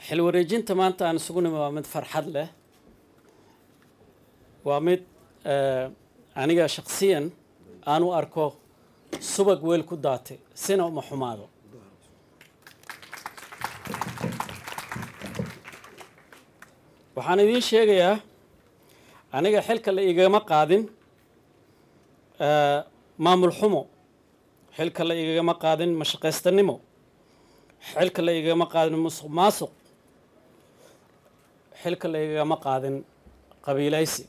xil wareejinta maanta aan isugu nimi waa mid farxad leh waa mid aniga shaksiyan aan u arko subag weel ku daatay sina uma xumaado waxaan idiin sheegayaa aniga xilka la igama qaadin maamul xumo xilka la igama qaadin mashaqaystanimo xilka la igama qaadin musuq maasuq xilka la igama qaadin qabiilaysi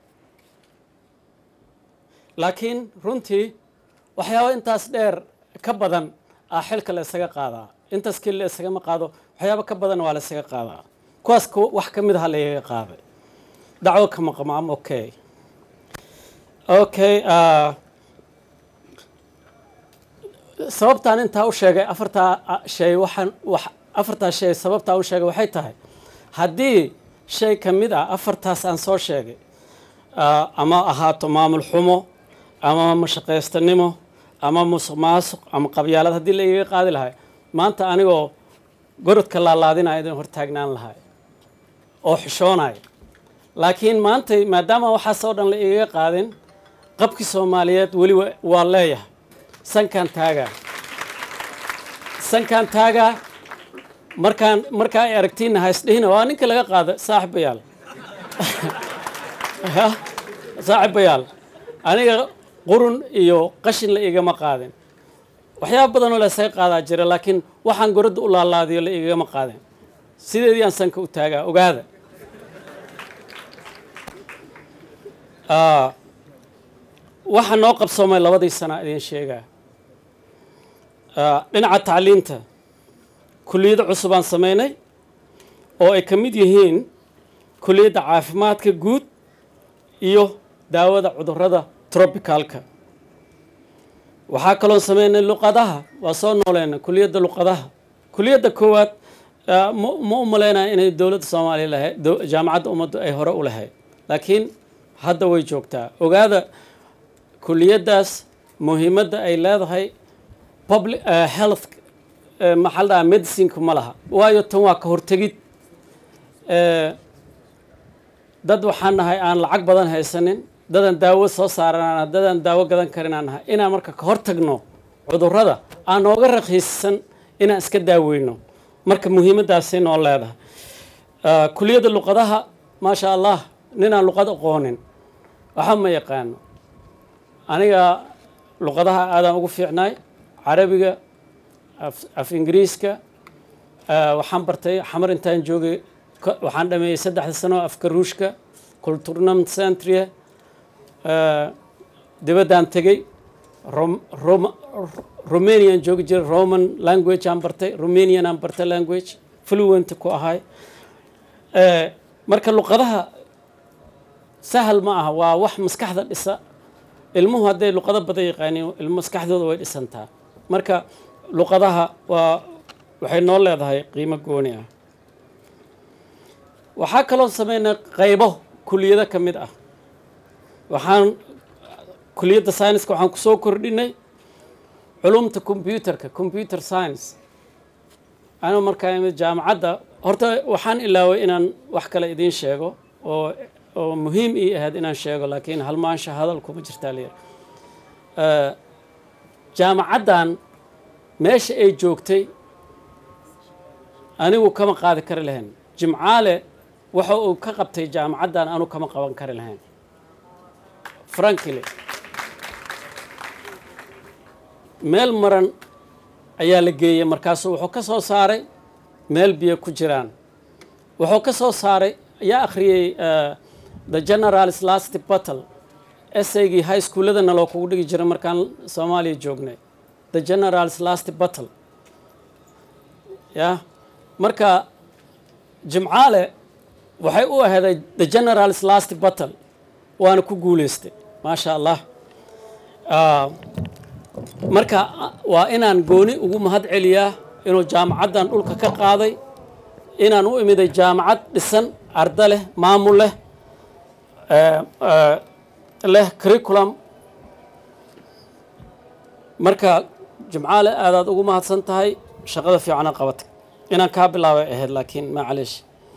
laakiin runtii waxyaaba intaas dheer ka badan ah xilka la isaga qaadaa intaas keli la isagama qaado waxyaaba ka badan waa la isaga qaadaa kuwaas wax ka mid aha la igaga qaaday dacwo ka maqmaam okay okay sababtaan intaa u sheegay afartaa shay waxaan wax afartaa shay sababtaa u sheegay waxay tahay haddii shay ka mid ah afartaas aan soo sheegay ama ahaato maamul xumo ama mashaqaystanimo ama musuq maasuq ama qabyaalad haddii la igaga qaadi lahay maanta anigoo gorodka laalaadinaya idin hortaagnaan lahay oo xishoonaya laakiin maantay maadaama waxaasoo dhan la igaga qaadin qabkii soomaaliyeed weli waa leeyahay sankaan taagaa sankaan taagaa markaan markaa ay aragtiina haysdhihina waa ninka laga qaada saaxibayaal saaxibayaal aniga qurun iyo qashin la igama qaadin waxyaaba badanoo la isaga qaadaa jira laakiin waxaan goradda u laalaadiyo la igama qaadin sideedii aan sanka u taagaa ogaada waxaa noo qabsoomay labadii sana idiin sheegaa dhinaca tacliinta kuliyado cusubaan samaynay oo ay ka mid yihiin kuliyadda caafimaadka guud iyo daawada cudurrada trobicalka waxaa kaloon sameynay luqadaha waa soo nooleena kuliyadda luqadaha kuliyadda koowaad ma u malaynaya inay dowladda soomaaliya lahayd jaamacadda ummaddu ay hore u lahayd laakiin hadda way joogtaa ogaada kuliyaddaas muhiimadda ay leedahay public health maxaa la dhahaa medicineka ma laha waayo tan waa ka hortegid dad waxaan nahay aan lacag badan haysanin dadan daawo soo saaranaan dadan daawo gadan karinaan nahay inaan marka ka hortagno cudurrada aan nooga rakiisan inaan iska daaweyno marka muhiimaddaasi noo leedahay kuliyadda luqadaha maasha allah ninaan luqad aqoonin waxa ma yaqaano aniga luqadaha aadaan ugu fiicnaay carabiga af ingiriiska waxaan bartay xamar intaan joogay waxaan dhameeyey saddexda sano afka ruushka culturnam centria dibaddaan tegey romanian joogi jiray roman language aan bartay romanian aan bartay language fluent ku ahay marka luqadaha sahal ma aha waa wax maskaxda dhisa ilmuhu hadday luqado badan yaqaaniin ilmu maskaxdooda way dhisantaa marka luqadaha waa waxay noo leedahay qiimo gooni ah waxaa kaloo sameynay qaybo kuliyado ka mid ah waxaan kuliyadda scienska waxaan kusoo kordhinay culumta computerka computer science anuu markaa imid jaamacadda horta waxaan ilaaway inaan wax kale idiin sheego oo oo muhiim ii ahayd inaan sheego laakiin halmaansha hadal kuma jirtaa layir jaamacaddan meesha ay joogtay anigu kama qaadi kari lahayn jimcaale waxa uu ka qabtay jaamacaddan anu kama qaban kari lahayn frankly meel maran ayaa la geeyey markaasu wuxuu ka soo saaray meel biyo ku jiraan wuxuu ka soo saaray ayaa akhriyey the generals last battle esaygii high schooladana loo kugu dhigi jiray markaan soomaaliya joognay the generals last battle ya marka jimcaale waxay u aheeday the generals last battle waana ku guuleystay maasha allah marka waa inaan gooni ugu mahad celiyaa inuu jaamacaddan dhulka ka qaaday inaan u imiday jaamacad dhisan arda leh maamul leh leh curriculum marka jimcaale aadaad ugu mahadsan tahay shaqada fiicana qabatay inaan kaa bilaabay ahayd laakiin macalish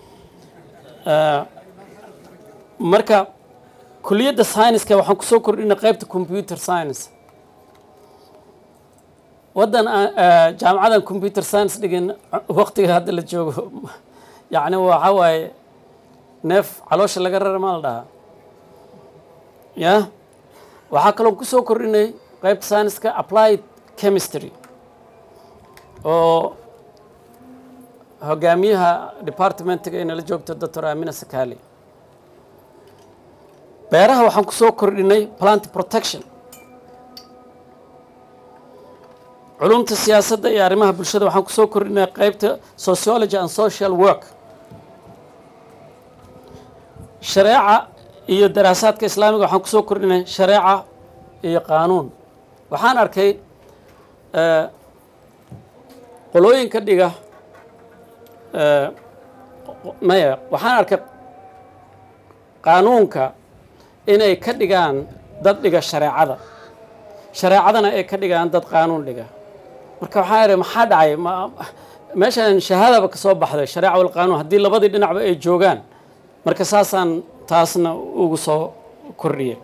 marka kuliyadda scienceska waxaan kusoo kordhinay qaybta computer science waddan jaamacadan computer science dhigin waqtiga hadda la joogo yacni waxa waaye neef caloosha laga rara maa la dhahaa ya waxaa kaloo kusoo kordhinay qaybta scienceska applied chemistry oo hogaamiyaha departmentiga inala joogto doctor amina sakali beeraha waxaan kusoo kordhinay plant protection culumta siyaasadda iyo arrimaha bulshada waxaan kusoo kordhinay qaybta sociology and social work shareeca iyo daraasaadka islaamiga waxaan kusoo kordhinay shareeca iyo qaanuun waxaan arkay qolooyinka dhiga maya waxaan arkay qaanuunka inay ka dhigaan dad dhiga shareecada shareecadana ay ka dhigaan dad qaanuun dhiga marka waxaan idhi maxaa dhacay meeshaan shahaadaba ka soo baxday shareeca wal qaanuun haddii labadii dhinacba ay joogaan marka saasaan taasna ugu soo kordhiye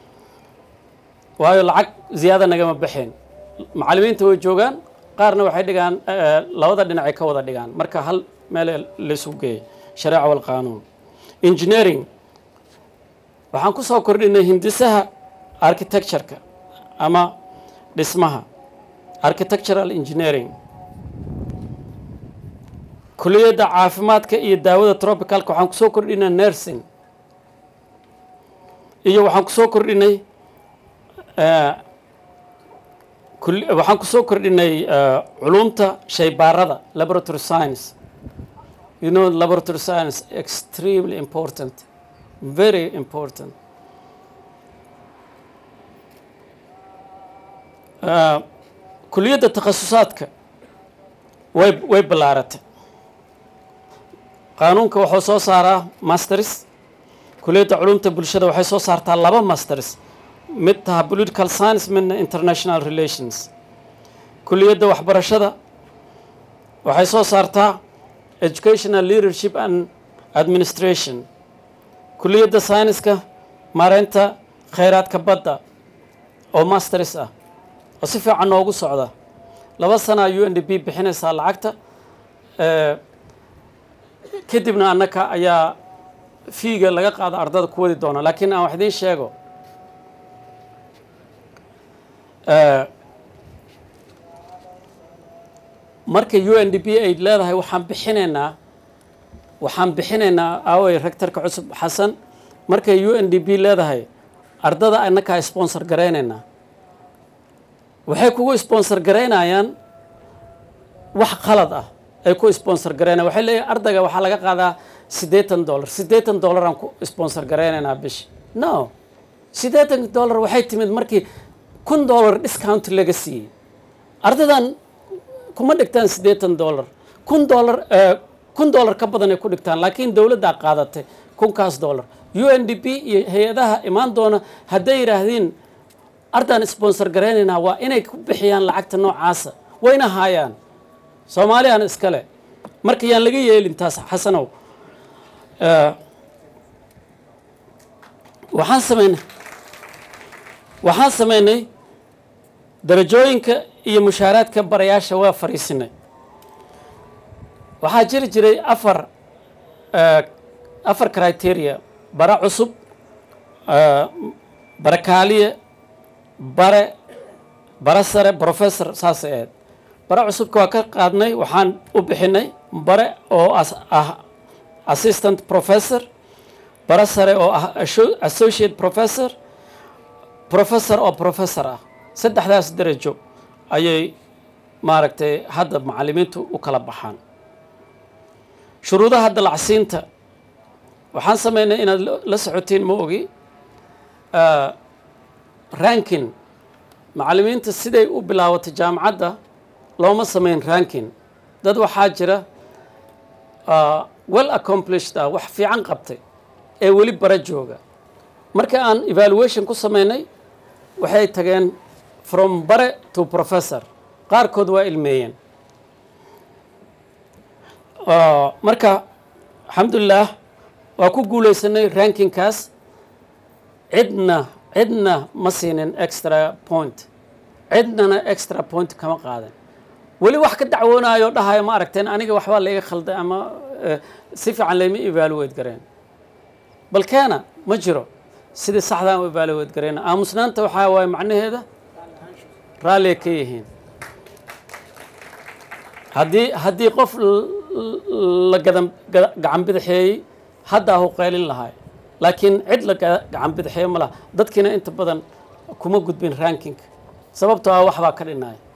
waayo lacag ziyaada nagama baxeen macallimiinta way joogaan qaarna waxay dhigaan labada dhinacay ka wada dhigaan marka hal meel laysu geeyay shareeca wal qaanuun engineering waxaan ku soo kordhinay hindisaha architectureka ama dhismaha architectural engineering kuliyadda caafimaadka iyo daawada tropicalka waxaan kusoo kordhinay nursing iyo waxaan kusoo kordhinay waxaan kusoo kordhinay culumta shaybaarada laboratory science you know laboratory science extremely important very important kuliyadda takhasusaadka way way ballaaratay qaanuunka wuxuu soo saaraa masters kuliyadda culumta bulshada waxay soo saartaa laba masters mid taha political science midna international relations kuliyadda waxbarashada waxay soo saartaa educational leadership and administration kuliyadda sayniska maareynta khayraadka badda oo masters ah oo si fiican noogu socda laba sana u n d b bixinaysaa lacagta kadibna annaka ayaa fiiga laga qaada ardada ku wadi doona laakiin aan wax idiin sheego marka u n d b ay leedahay waxaan bixinaynaa waxaan bixinaynaa aaway rectorka cusub xasan markay u n d b leedahay ardada annakaa sponsor garaynaynaa waxay kugu sponsor garaynayaan wax qalad ah ay ku sponsor garaynayan waxay leeyahay ardayga waxaa laga qaadaa siddeetan dollar siddeetan dollar aan ku sponsor garaynaynaa bishi no siddeetan dollar waxay timid markii kun dollar discount laga siiyey ardadan kuma dhigtaan siddeetan dollar kun dollar kun dollar ka badan ay ku dhigtaan laakiin dowladdaa qaadatay kunkaas dollar u n d p iyo hay-adaha imaan doona hadday yidhaahdiin ardaan sponsor garaynaynaa waa inay ku bixiyaan lacagta noocaasa wayna haayaan soomaaliyaan iskale marka yaan laga yeelin taas xasanow waxaan sameynay waxaan sameynay darajooyinka iyo mushaaraadka barayaasha waa fariisinay waxaa jiri jiray afar afar criteria bara cusub bara kaaliye bare bare sare professor saasay ahayd bare cusubka waa ka qaadnay waxaan u bixinay bare oo ah assistant professor bare sare oo ah associate professor professor oo professor ah saddexdaas darajo ayay maaragtay hadda macallimiintu u kala baxaan shuruudaha dalacsiinta waxaan sameynay inaad la socotiin ma ogi rankin macallimiinta siday u bilaabatay jaamacadda looma sameyn rankin dad waxaa jira well accomplished ah wax fiican qabtay ee weli bara jooga marka aan evaluation ku sameynay waxay tageen from bare to professor qaarkood waa ilmeeyeen marka alxamdulilah waa ku guulaysanay rankingkaas cidna cidna ma siinin extra point cidnana extra point kama qaadan weli wax ka dacwoonayo dhahayo ma aragteen aniga waxbaa laiga khalday ama si fiican layma evaluate gareen bal keena ma jiro sidii saxdaan u evaluate gareen aamusnaanta waxaa waaye macnaheeda raalliay ka yihiin haddii haddii qof la gadan gacan bidixeeyey haddaa hu qaylin lahay laakiin cid la gacan bidixeeyo ma laha dadkiina inta badan kuma gudbin ranking sababtoo ah waxbaa ka dhinaya